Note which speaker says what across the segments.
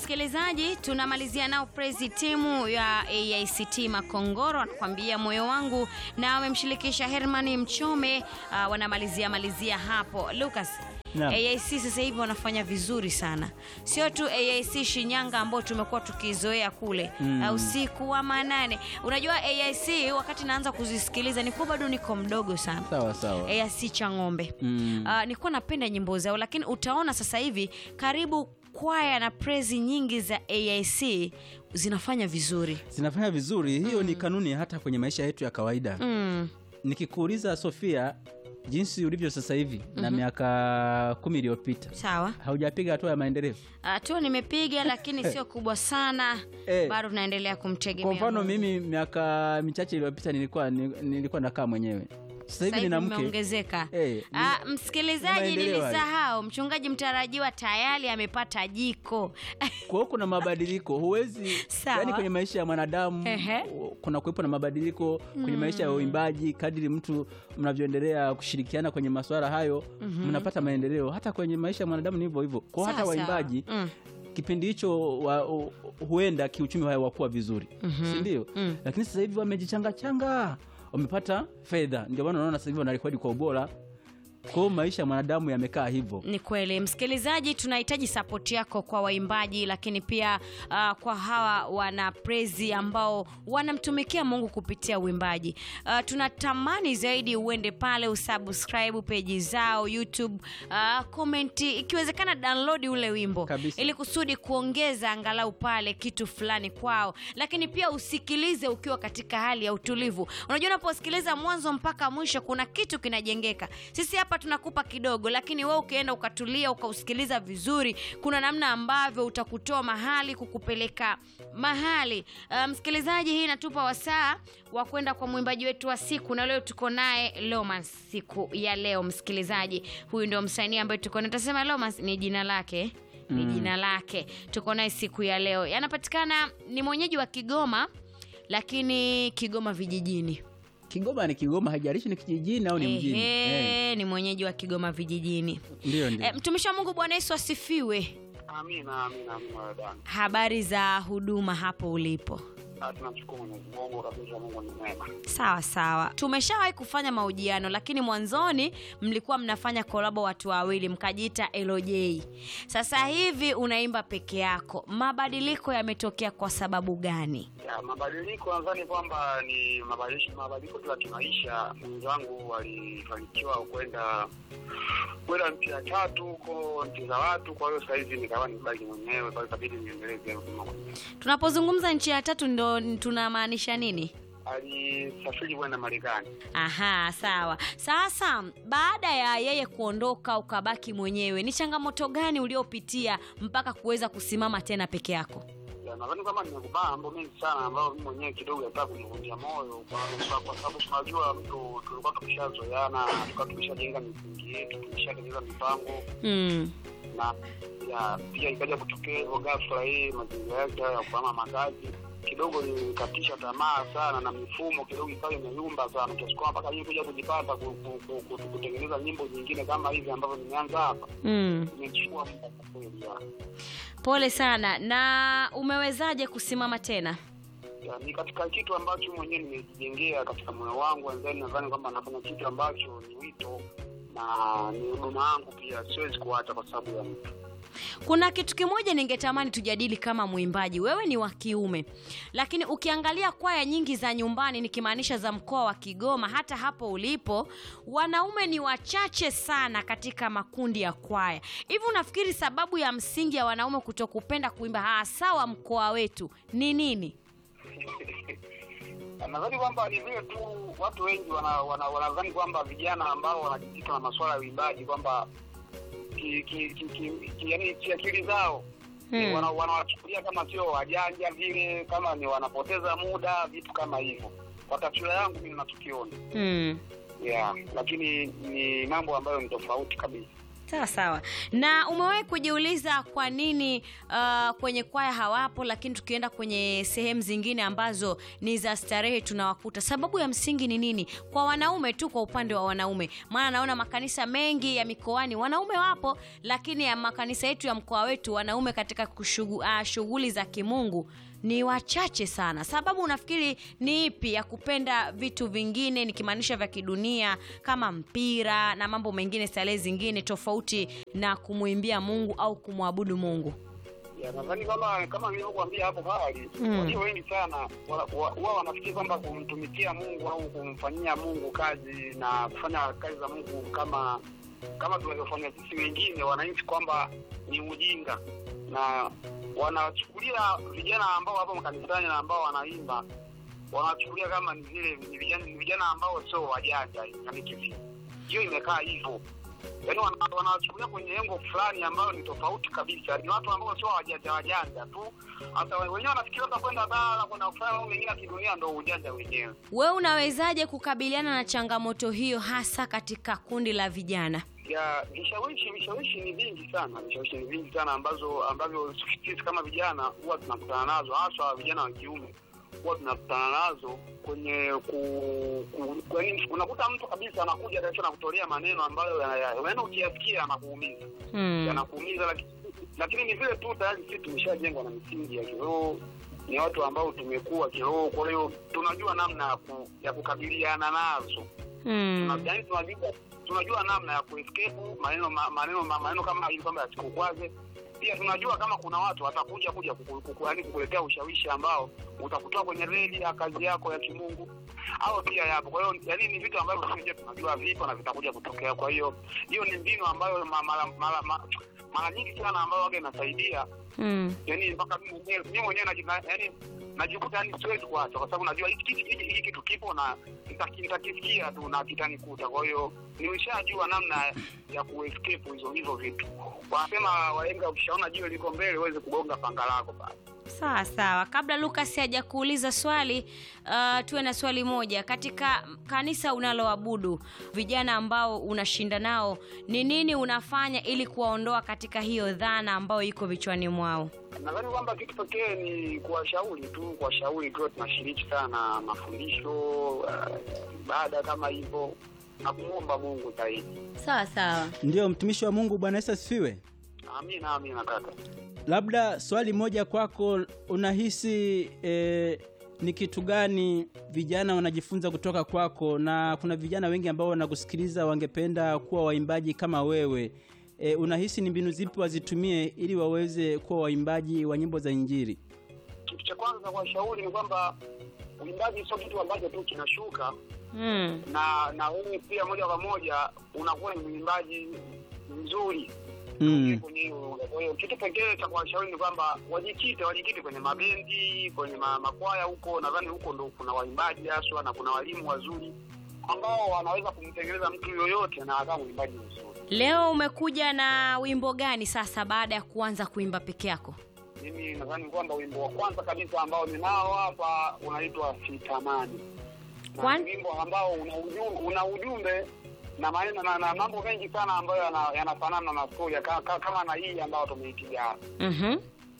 Speaker 1: msikilizaji, tunamalizia nao prezi timu ya AICT Makongoro anakuambia moyo wangu, na wamemshirikisha Herman Mchome. Uh, wanamalizia malizia hapo Lucas.
Speaker 2: Naam.
Speaker 1: AIC sasa hivi wanafanya vizuri sana, sio tu AIC Shinyanga ambao tumekuwa tukizoea kule
Speaker 2: Mm.
Speaker 1: uh, usiku wa manane. Unajua AIC wakati naanza kuzisikiliza nilikuwa bado niko mdogo sana
Speaker 2: Sawa sawa.
Speaker 1: AIC cha ng'ombe
Speaker 2: Mm.
Speaker 1: Uh, nilikuwa napenda nyimbo zao, lakini utaona sasa hivi karibu kwaya na prezi nyingi za AIC zinafanya vizuri.
Speaker 2: Zinafanya vizuri. Hiyo ni kanuni hata kwenye maisha yetu ya kawaida.
Speaker 1: Mm.
Speaker 2: Nikikuuliza Sofia, jinsi ulivyo sasa hivi na miaka kumi iliyopita
Speaker 1: Sawa.
Speaker 2: haujapiga hatua ya maendeleo.
Speaker 1: Hatua nimepiga lakini sio kubwa sana.
Speaker 2: Eh.
Speaker 1: Bado tunaendelea kumtegemea.
Speaker 2: Kwa mfano
Speaker 1: Mungu.
Speaker 2: mimi miaka michache iliyopita nilikuwa ni- nilikuwa nakaa mwenyewe. Sasa hivi nina mke.
Speaker 1: imeongezeka.
Speaker 2: Eh,
Speaker 1: Ah,
Speaker 2: ni-
Speaker 1: msikilizaji,
Speaker 2: maendeleo hayo.
Speaker 1: nilisahau mchungaji mtarajiwa tayari amepata jiko.
Speaker 2: Kwa hiyo kuna mabadiliko, huwezi
Speaker 1: Sawa.
Speaker 2: yani, kwenye maisha ya mwanadamu
Speaker 1: Ehe.
Speaker 2: kuna kuwepo na mabadiliko kwenye maisha ya uimbaji. Kadiri mtu mnavyoendelea kushirikiana kwenye masuala hayo, mnapata maendeleo. Hata kwenye maisha ya mwanadamu ni hivyo hivyo. Kwa hata
Speaker 1: Sawa,
Speaker 2: waimbaji
Speaker 1: sawa. Mm.
Speaker 2: kipindi hicho wa, u- huenda kiuchumi wao wakuwa vizuri si ndio? Lakini sasa hivi wamejichangachanga, wamepata fedha, ndio maana unaona sasa hivi wanarekodi kwa ubora. Kwa hiyo maisha ya mwanadamu yamekaa hivyo.
Speaker 1: Ni kweli msikilizaji, tunahitaji sapoti yako kwa waimbaji, lakini pia uh, kwa hawa wana prezi ambao wanamtumikia Mungu kupitia uimbaji. Uh, tunatamani zaidi uende pale usubscribe peji zao YouTube, uh, komenti, ikiwezekana download ule wimbo
Speaker 2: Kabisa.
Speaker 1: ili kusudi kuongeza angalau pale kitu fulani kwao, lakini pia usikilize ukiwa katika hali ya utulivu. Unajua, unaposikiliza mwanzo mpaka mwisho kuna kitu kinajengeka. Sisi hapa tunakupa kidogo, lakini wewe ukienda ukatulia ukausikiliza vizuri, kuna namna ambavyo utakutoa mahali kukupeleka mahali. Uh, msikilizaji, hii inatupa wasaa wa kwenda kwa mwimbaji wetu wa siku, na leo tuko naye Lomas siku ya leo. Msikilizaji, huyu ndio msanii ambaye tuko naye, tasema Lomas ni jina lake ni jina lake. Tuko naye siku ya leo, yanapatikana ni mwenyeji wa Kigoma, lakini Kigoma vijijini.
Speaker 2: Kigoma ni Kigoma, haijalishi ni kijijini au ni mjini.
Speaker 1: Ehe,
Speaker 2: Eh,
Speaker 1: ni mwenyeji wa Kigoma vijijini.
Speaker 2: Ndio ndio.
Speaker 1: E, mtumishi wa Mungu, Bwana Yesu asifiwe.
Speaker 3: Amina, amina, amina wadani.
Speaker 1: Habari za huduma hapo ulipo?
Speaker 3: Tunamshukuru Mwenyezi Mungu kabisa, Mungu ni mwema.
Speaker 1: Sawa sawa, tumeshawahi kufanya mahojiano, lakini mwanzoni mlikuwa mnafanya kolabo watu wawili, mkajiita LJ. Sasa hivi unaimba peke yako, mabadiliko yametokea kwa sababu gani?
Speaker 3: Ya, mabadiliko nadhani kwamba ni mabadiliko mabadiliko tu ya kimaisha. Mwenzangu walifanikiwa kwenda kwenda nchi ya tatu huko nchi za watu, kwa hiyo sasa hivi nikawa nibaki mwenyewe, kwa hiyo ikabidi niendeleze huduma mwenyewe.
Speaker 1: Tunapozungumza nchi ya tatu ndo tunamaanisha nini?
Speaker 3: Alisafiri kwenda Marekani.
Speaker 1: Aha, sawa. Sasa baada ya yeye kuondoka ukabaki mwenyewe, ni changamoto gani uliopitia mpaka kuweza kusimama tena peke yako?
Speaker 3: Ya, nadhani kama nimekubana mambo mengi sana ambayo mimi mwenyewe kidogo yataka kunivunja moyo kwa, kwa, kwa sababu tunajua mtu tulikuwa tumeshazoeana, tulikuwa tumeshajenga misingi yetu, tumeshatengeneza mipango
Speaker 1: Mm.
Speaker 3: na ya, pia ikaja kutokea hivyo ghafla hii mazingira yake hayo ya kuhama makazi kidogo nilikatisha tamaa sana na mifumo kidogo ikawa imeyumba sana kiasi kwamba mpaka hii kuja kujipata ku- ku- ku- ku- kutengeneza nyimbo nyingine kama hivi ambavyo nimeanza hapa
Speaker 1: Mm.
Speaker 3: imechukua muda kwa kweli ya.
Speaker 1: Pole sana. Na umewezaje kusimama tena?
Speaker 3: Ya, ni katika kitu ambacho mwenyewe nimejijengea katika moyo wangu nadhani nadhani kwamba nafanya kitu ambacho ni wito na ni huduma yangu pia siwezi kuacha kwa sababu ya mtu
Speaker 1: Kuna kitu kimoja ningetamani tujadili kama mwimbaji. Wewe ni wa kiume, lakini ukiangalia kwaya nyingi za nyumbani, nikimaanisha za mkoa wa Kigoma, hata hapo ulipo, wanaume ni wachache sana katika makundi ya kwaya. Hivi unafikiri sababu ya msingi ya wanaume kutokupenda kuimba hasa wa mkoa wetu ni nini?
Speaker 3: nadhani kwamba ni vile tu watu wengi wanadhani wana, wanadhani kwamba vijana ambao wanajikita na masuala ya uimbaji kwamba ki, ki, ki, ki, ki, yani kiakili zao
Speaker 1: Hmm.
Speaker 3: wana- wanawachukulia kama sio wajanja vile, kama ni wanapoteza muda, vitu kama hivyo. Kwa taswira yangu mimi natukiona
Speaker 1: Mm.
Speaker 3: yeah, lakini ni mambo ambayo ni tofauti kabisa.
Speaker 1: sawa sawa na umewahi kujiuliza kwa nini uh, kwenye kwaya hawapo lakini tukienda kwenye sehemu zingine ambazo ni za starehe tunawakuta sababu ya msingi ni nini kwa wanaume tu kwa upande wa wanaume maana naona makanisa mengi ya mikoani wanaume wapo lakini ya makanisa yetu ya mkoa wetu wanaume katika kushugu, uh, shughuli za kimungu ni wachache sana sababu unafikiri ni ipi ya kupenda vitu vingine nikimaanisha vya kidunia kama mpira na mambo mengine starehe zingine tofauti na kumwimbia mungu au kumwabudu mungu
Speaker 3: Ya, nadhani kama kama nilivyokuambia hapo awali
Speaker 1: Mm.
Speaker 3: walio wengi sana wa- wa- wao wanafikiri kwamba kumtumikia Mungu au kumfanyia Mungu kazi na kufanya kazi za Mungu kama kama tunavyofanya sisi wengine, wananchi kwamba ni ujinga, na wanachukulia vijana ambao wapo makanisani na ambao wanaimba wanachukulia kama ni vile ni vijana, ni vijana ambao sio wajanja, yani kivi hiyo imekaa hivyo yaani wana- wanawachukulia kwenye lengo fulani ambayo ni tofauti kabisa. Ni watu ambao sio wajanja wajanja tu, hata we- wenyewe wanafikiria hata kwenda bara kwenda kufanya mambo mengine ya kidunia ndo ujanja wenyewe.
Speaker 1: wewe unawezaje kukabiliana na changamoto hiyo hasa katika kundi la vijana
Speaker 3: ya vishawishi vishawishi ni vingi sana vishawishi ni vingi sana ambazo ambavyo sisi kama vijana huwa tunakutana nazo hasa vijana wa kiume huwa tunakutana nazo kwenye ku, ku, ku yaani unakuta mtu kabisa anakuja kabisa na kutolea maneno ambayo yana- yaani ukiyasikia anakuumiza
Speaker 1: hmm.
Speaker 3: yanakuumiza lakini, lakini ni vile tu tayari sisi tumeshajengwa na misingi ya kiroho ni watu ambao tumekuwa kiroho kwa hiyo tunajua namna ya, ku, ya kukabiliana nazo
Speaker 1: Hmm.
Speaker 3: Tuna- yaani tunajua tunajua namna ya kuescape maneno ma- maneno ma- maneno kama hivi kwamba yasikukwaze pia tunajua kama kuna watu watakuja kuja kuku- kuku- yaani kukuletea ushawishi ambao utakutoa kwenye reli ya kazi yako ya kimungu au pia yapo kwa hiyo yaani ni vitu ambavyo sisi wenyewe tunajua vipo na vitakuja kutokea kwa hiyo hiyo ni mbinu ambayo ma- mara mara ma- mara nyingi sana ambayo waga inasaidia
Speaker 1: Hmm.
Speaker 3: yani mpaka mimi mwenyewe mimi mwenyewe naji- na- yani najikuta yani siwezi kuacha kwa sababu najua hiki hiki- hiki hiki kitu kipo na nitaki- nitakisikia tu na kitanikuta kwa hiyo nimeshajua namna ya kuescape hizo hizo vitu wanasema waenga ukishaona jiwe liko mbele uweze kugonga panga lako pale
Speaker 1: sawa sawa kabla lukas hajakuuliza swali uh, tuwe na swali moja katika kanisa unaloabudu vijana ambao unashinda nao ni nini unafanya ili kuwaondoa katika hiyo dhana ambayo iko vichwani mwao
Speaker 3: nadhani kwamba kitu pekee ni kuwashauri tu kuwashauri tu tunashiriki sana mafundisho uh, ibada kama hivyo na kumwomba mungu zaidi
Speaker 1: sawa sawa
Speaker 2: Ndiyo, mtumishi wa Mungu, Bwana Yesu asifiwe.
Speaker 3: amina amina kaka
Speaker 2: Labda swali moja kwako, unahisi eh, ni kitu gani vijana wanajifunza kutoka kwako, na kuna vijana wengi ambao wanakusikiliza wangependa kuwa waimbaji kama wewe. E, unahisi ni mbinu zipi wazitumie ili waweze kuwa waimbaji wa nyimbo za Injili?
Speaker 3: kitu cha kwanza kuwashauri ni kwamba uimbaji sio kitu ambacho tu kinashuka
Speaker 1: mm.
Speaker 3: na na wewe pia moja kwa moja unakuwa ni mwimbaji mzuri
Speaker 2: Mm.
Speaker 3: kwenye hiyo. Kwa hiyo kitu pekee cha kuwashauri ni kwamba wajikite wajikite kwenye mabendi kwenye ma, makwaya huko nadhani huko ndo kuna waimbaji haswa na kuna walimu wazuri ambao wanaweza kumtengeneza mtu yoyote na akawa mwimbaji mzuri
Speaker 1: leo umekuja na wimbo gani sasa baada ya kuanza kuimba peke yako
Speaker 3: mimi nadhani kwamba wimbo wa kwanza kabisa ambao ninao hapa unaitwa sitamani na
Speaker 1: Kwan-
Speaker 3: ni wimbo ambao una ujumbe, una ujumbe na maneno na, na mambo mengi sana ambayo yana- yanafanana na storia ka, ka, kama na hii ambayo tumeipiga hapa
Speaker 1: mm-hmm.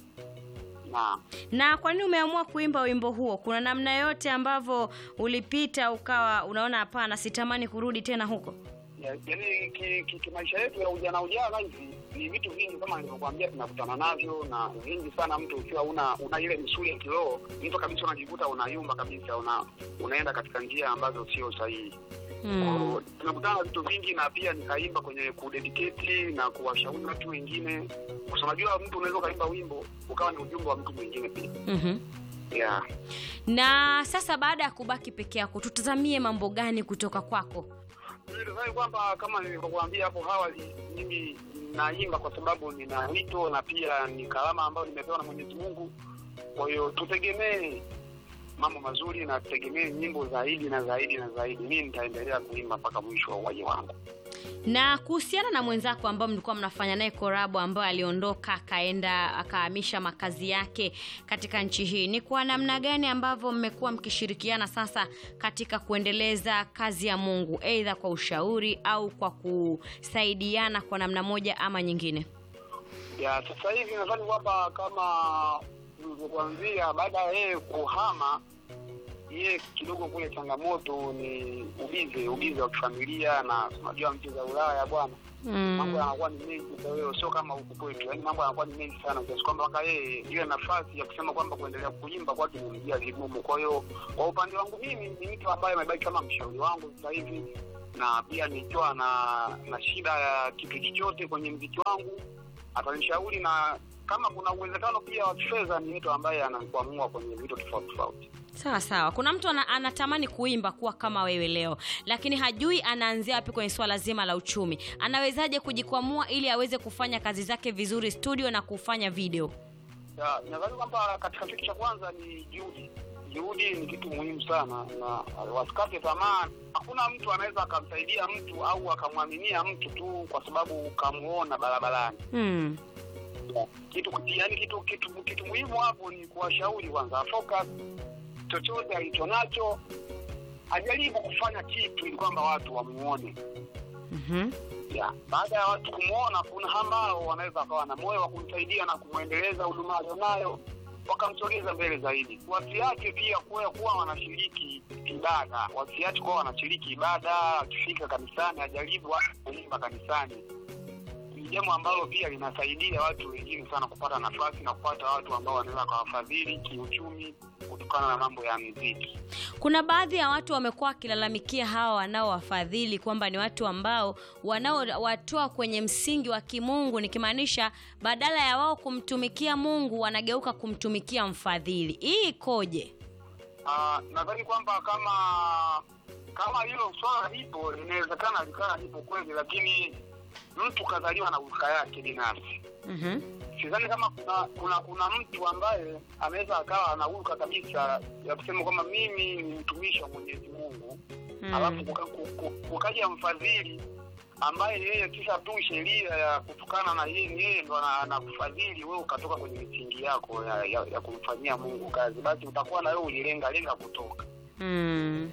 Speaker 3: na
Speaker 1: na kwa nini umeamua kuimba wimbo huo kuna namna yote ambavyo ulipita ukawa unaona hapana sitamani kurudi tena huko
Speaker 3: ya- yaani ki- ki- kimaisha yetu ya ujana ujana hivi ni vitu vingi kama nilivyokuambia tunakutana navyo na vingi sana mtu ukiwa una una ile misuli ya kiroho mtu kabisa unajikuta unayumba kabisa una unaenda katika njia ambazo sio sahihi
Speaker 1: mm.
Speaker 3: tumekutana na vitu vingi na pia nikaimba kwenye kudedicate na kuwashauri watu wengine kwa sababu unajua mtu unaweza ukaimba wimbo ukawa ni ujumbe wa mtu mwingine pia
Speaker 1: mm-hmm.
Speaker 3: yeah.
Speaker 1: na sasa baada ya kubaki peke yako tutazamie mambo gani kutoka kwako
Speaker 3: Mimi nadhani kwamba kama nilivyokuambia hapo awali mimi naimba kwa sababu nina wito na pia ni karama ambayo nimepewa na mwenyezi mungu kwa hiyo tutegemee mambo mazuri na tutegemee nyimbo zaidi na zaidi na zaidi mimi nitaendelea kuimba mpaka mwisho wa uwaji wangu
Speaker 1: na kuhusiana na mwenzako ambao mlikuwa mnafanya naye korabo ambayo aliondoka akaenda akahamisha makazi yake katika nchi hii ni kwa namna gani ambavyo mmekuwa mkishirikiana sasa katika kuendeleza kazi ya mungu eidha kwa ushauri au kwa kusaidiana kwa namna moja ama nyingine
Speaker 3: ya sasa hivi nadhani kwamba kama ulivyokuanzia baada ya yeye kuhama yeye kidogo kule changamoto ni ubize ubize wa kifamilia na unajua nchi za ulaya bwana mambo
Speaker 1: mm.
Speaker 3: yanakuwa ni mengi kwa hiyo sio kama huku kwetu yaani mambo yanakuwa ni mengi sana kiasi kwamba mpaka yeye ile nafasi ya kusema kwamba kuendelea kuimba kwake nimejia vigumu kwa hiyo kwa upande wangu mimi ni mtu ambaye amebaki kama mshauri wangu sasa hivi na pia nikiwa na na shida ya kitu chochote kwenye mziki wangu atanishauri na kama kuna uwezekano pia wa kifedha ni mtu ambaye anakuamua kwenye vitu tofauti tofauti
Speaker 1: sawa sawa kuna mtu ana, anatamani kuimba kuwa kama wewe leo lakini hajui anaanzia wapi kwenye swala zima la uchumi anawezaje kujikwamua ili aweze kufanya kazi zake vizuri studio na kufanya video
Speaker 3: Ya, nadhani kwamba katika kitu cha kwanza ni juhudi. Juhudi ni kitu muhimu sana, na wasikate tamaa. Hakuna mtu anaweza akamsaidia mtu au akamwaminia mtu tu kwa sababu ukamuona barabarani.
Speaker 1: hmm.
Speaker 3: Kitu yani, kitu kitu kitu muhimu hapo ni kuwashauri kwanza, focus chochote alicho nacho, ajaribu kufanya kitu ili kwamba watu wamuone.
Speaker 1: mm-hmm.
Speaker 3: ya baada ya watu kumwona, kuna ambao wanaweza wakawa na moyo wa kumsaidia na kumwendeleza huduma alionayo, wakamsogeza mbele zaidi. Wasiache pia kuwa kuwa wanashiriki ibada, wasiache kuwa wanashiriki ibada. Akifika kanisani, ajaribu hata kuimba kanisani. Ni jambo ambalo pia linasaidia watu wengine sana kupata nafasi na kupata watu ambao wanaweza kawafadhili kiuchumi kutokana na mambo ya muziki.
Speaker 1: kuna baadhi ya watu wamekuwa wakilalamikia hawa wanaowafadhili kwamba ni watu ambao wanaowatoa kwenye msingi wa kimungu nikimaanisha badala ya wao kumtumikia mungu wanageuka kumtumikia mfadhili hii ikoje
Speaker 3: Ah, nadhani kwamba kama kama hilo swala lipo linawezekana likawa lipo kweli, lakini mtu kazaliwa na hulka yake binafsi.
Speaker 1: mm-hmm.
Speaker 3: Sidhani kama kuna kuna kuna mtu ambaye anaweza akawa ana hulka kabisa ya kusema kwamba mimi ni mtumishi wa Mwenyezi Mungu alafu kuka- ku- ku- kukaja mfadhili ambaye yeye kisha tu sheria ya kutokana na yeye ni yeye ndo ana- anakufadhili wewe ukatoka kwenye misingi yako ya, ya, ya kumfanyia Mungu kazi, basi utakuwa na wewe ulilenga lenga kutoka
Speaker 1: mm.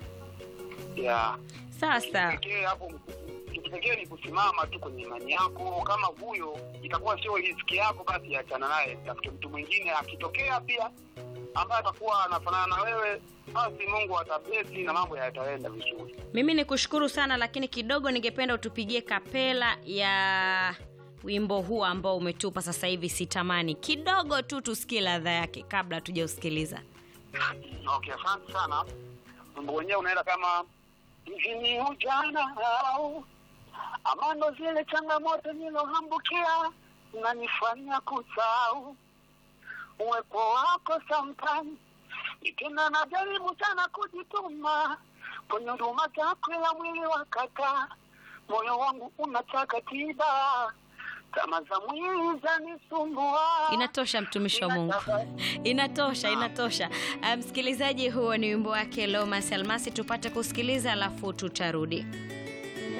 Speaker 3: ya
Speaker 1: sawa sawa
Speaker 3: pekee hapo kitu pekee ni kusimama tu kwenye imani yako. Kama huyo itakuwa sio riziki yako, basi achana naye, tafute mtu mwingine. Akitokea pia ambaye atakuwa anafanana na wewe, basi Mungu atablesi na mambo yataenda vizuri.
Speaker 1: mimi ni kushukuru sana lakini kidogo ningependa utupigie kapela ya wimbo huu ambao umetupa sasa hivi sitamani kidogo tu tusikie ladha yake kabla hatujausikiliza
Speaker 3: Okay, asante sana. Wimbo wenyewe unaenda kama hivi ni ujana au ama ndo zile changamoto nilohambukia nanifanya kusahau uwepo wako sometime tena najaribu sana kujituma kwenye huduma zako ila mwili wakata moyo wangu unataka tiba kama za mwili zanisumbua
Speaker 1: inatosha mtumishi wa mungu inatosha inatosha Ah, msikilizaji huo ni wimbo wake lomas almasi tupate kusikiliza alafu tutarudi